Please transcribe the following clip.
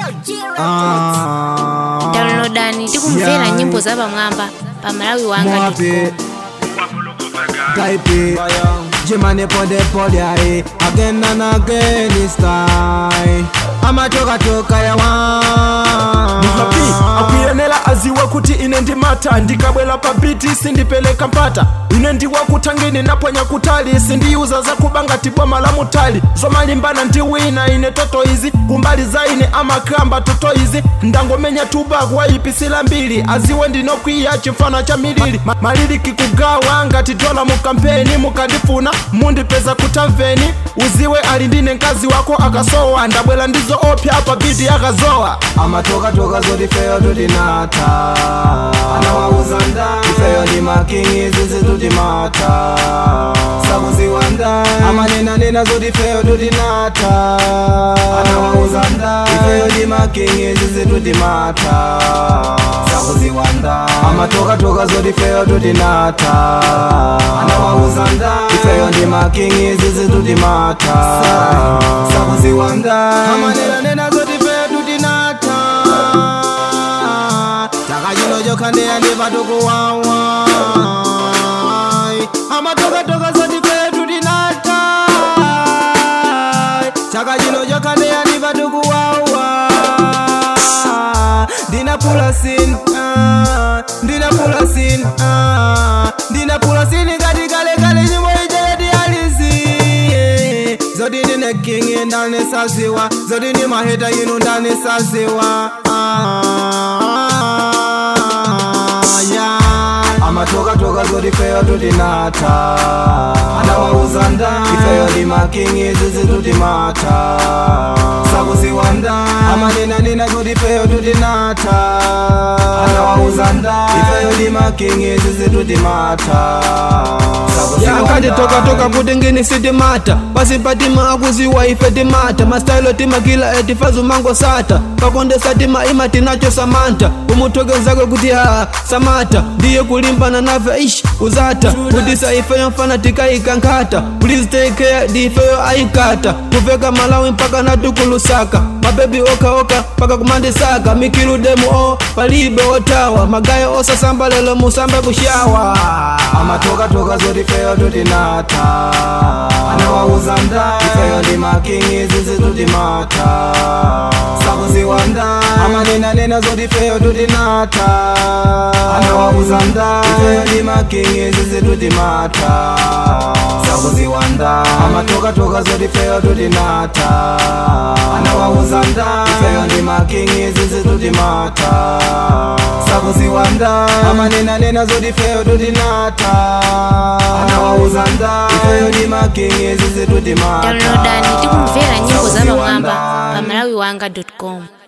Ah, downloadani tikumvera Yeah. nyimbo za pamwamba pa malawi wanga Mwape Type Jimani pode pode ae Again and again it's time Amatoka toka ya hapi wa akuyenera aziwa kuti ine ndimata ndikabwera pa biti sindipeleka mpata ine ndiwa kutangini naponya kutali sindiyuza zakubanga tiboma la mutali zomalimbana ndi wina ine toto izi kumbali za ine amakramba toto izi ndangomenya tubaku wayipisira mbiri aziwe ndinokwiya chifana cha milili Ma maliliki kugawa ngati dola mu kampeni mukandifuna mundipeza kutamveni uziwe ali ndine mkazi wako akasowa ndabwera ndizo opya pa biti akazowa Amatoka toka zodi feyo tutinata Anawauza nda Ifeyo ndi makingi zizi tutimata Sakuziwa nda Amanena nena zodi feyo tutinata Anawauza nda Ifeyo ndi makingi zizi tutimata Sakuziwa nda Amatoka toka zodi feyo tutinata Anawauza nda Ifeyo ndi makingi zizi tutimata Sakuziwa nda Amanena nena zodi feyo tutinata Takajino joka ndeya ndi patuku wawa Amatoka toka zodi feyo tutinata Takajino joka ndeya ndi patuku wawa Ndina pula sin ah, Ndina pula sin ah, Ndina pula sin ngati kale kale nyimbo ijayati alizi Zodi ndine king ndane saziwa Zodi ndi maheta yinu ndane saziwa ah, yeah. Amatoka toka zodi feyo tutinata Anawauza nda Ifeyo ndi makingi zizi tutimata Sakuziwa nda Amanena nena zodi feyo tutinata Anawauza nda Ifeyo ndi makingi zizi tutimata Sakuziwa yakati nda. toka toka kuti ngini sitimata pasimpatima akuziwa ife timata mastailo timakila etifazu mango sata pakondesa tima ima tinacho samanta umuthokozakwe kuti ha samata ndiye kulimbana nave ish uzata kutisa ifeyo mfana tikaikankhata please take care ndi ifeyo aikata kuveka malawi mpaka natukulusaka mabebi okaoka mpaka kumandisaka mikiludemu o palibe otawa magayo osasamba lelo musambe kushawa amatoka toka zoti feyo tutinata anawauza nda ifeyo ndi makingi zizi tutimata sakuziwa nda amanena nena zoti feyo tutinata anawauza nda ifeyo ndi makingi zizi tutimata sakuziwa nda amatoka toka zoti feyo tutinata anawauza nda ifeyo ndi makingi zizi tutimata sakuziwa nda amanena nena zoti feyo tutinata anawauza nda ifeyo ndi makingi zizi tutimata downloadani tikumvera nyimbo za Sakuziwa pamwamba nda. pa malawi wanga com